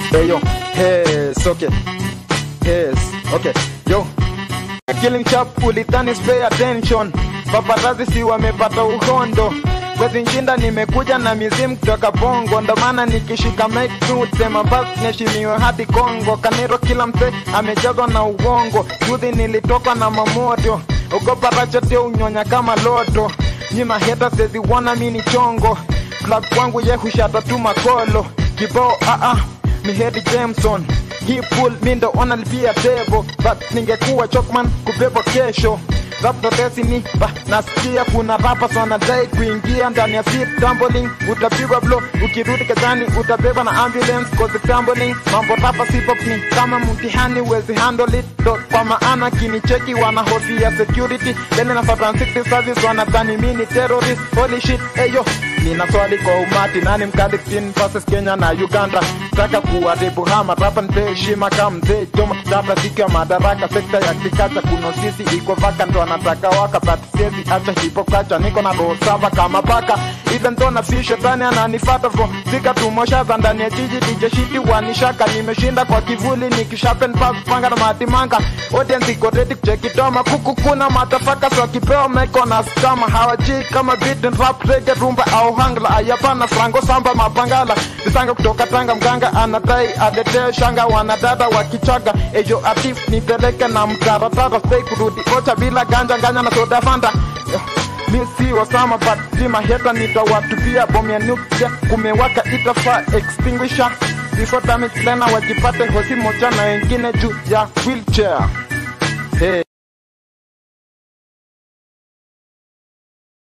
Hey yo, yes, okay. Yes, okay. Yo. Killing chap ulidhani pay attention. Paparazzi si wamepata uhondo. Kwezi nshinda nimekuja na mizimu kutoka Bongo, ndo maana nikishika mic tu sema basi niheshimiwe hadi Kongo. Kaniro kila mse amejazwa na uongo. Juzi nilitoka na mamoto, ogopa rachote unyonya kama loto. Nyima heta sezi wana mini chongo, club kwangu ye hushata tu makolo. Kibao ah ah, mi hedi Jameson hii pool mi ndo ona lipia devo but ningekuwa chokman kubebwa kesho rap ndo destiny ba nasikia kuna rappers wanadai kuingia ndani ya seat tumbling utapigwa blow ukirudi kazani utabebwa na ambulance cause tumbling mambo rapa hip hop ni kama mtihani wezi handle it ndo kwa maana kinicheki wana hofi ya security then na 60 service wanadhani mimi ni terrorist holy shit eyo nina swali kwa umati nani mkali between versus Kenya na Uganda taka kuharibu hama rapa mzee heshima kama mzee Jomo Kenyatta siku ya madaraka sekta ya kikacha kuna sisi iko vaka ndo anataka waka but siwezi acha hipokacha niko na roho saba kama paka even though na si shetani ananifuata bro zika tumoshaza ndani ya jiji DJ shiti wanishaka nimeshinda kwa kivuli nikishapen pass panga na matimanga audience iko ready kucheki toma kuku kuna matafaka so kipewa meko na skama hawajui kama beat and rap reggae rumba au hangla ayapana frango samba mapangala visanga kutoka tanga mganga anadai adete shanga wanadada wakichaga ejo atif nipeleke na mtaratara stay kurudi ocha bila ganja nganya na soda fanta mi si wasama but sima heta nitawatupia bomu ya nuclear kumewaka itafaa extinguisher before damage tena wajipate hosi moja na wengine juu ya wheelchair